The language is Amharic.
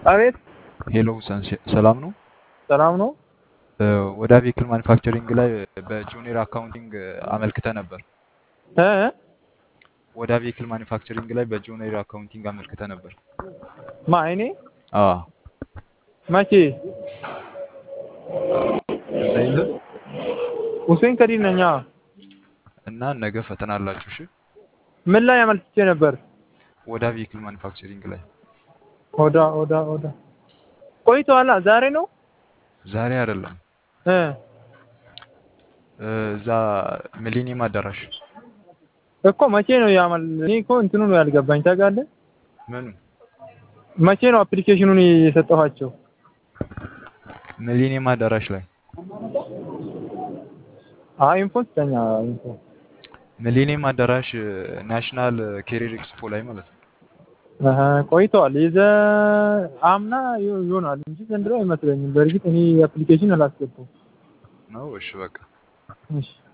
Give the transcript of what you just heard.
አቤት ሄሎ ሰንሴ- ሰላም ነው። ሰላም ነው። እ፣ ወደ ቬክል ማኒፋክቸሪንግ ላይ በጁኒየር አካውንቲንግ አመልክተ ነበር። እ ወደ ቬክል ማኒፋክቸሪንግ ላይ በጁኒየር አካውንቲንግ አመልክተ ነበር። ማ እኔ አዎ መቼ? እዛ የለም ሁሴን ከዲር ነኝ። አዎ። እና ነገ ፈተና አላችሁ። እሺ ምን ላይ አመልክቼ ነበር? ወደ ቬክል ማኒፋክቸሪንግ ላይ ኦዳ ኦዳ ኦዳ ቆይተዋላ። ዛሬ ነው ዛሬ አይደለም እ እ፣ እዛ ሚሊኒየም አዳራሽ እኮ መቼ ነው ያመል? እኔ እኮ እንትኑ ነው ያልገባኝ ታውቃለህ። ምኑ መቼ ነው አፕሊኬሽኑን የሰጠኋቸው? ሚሊኒየም አዳራሽ ላይ አይ ኢንፎ ስጠኛ ኢንፎ ሚሊኒየም አዳራሽ ናሽናል ኬሪር ኤክስፖ ላይ ማለት ነው። አሀ ቆይተዋል። የዘ አምና ይሆ- ይሆናል እንጂ ዘንድሮ አይመስለኝም። በእርግጥ እኔ አፕሊኬሽን አላስገባም። ነው እሺ በቃ እሺ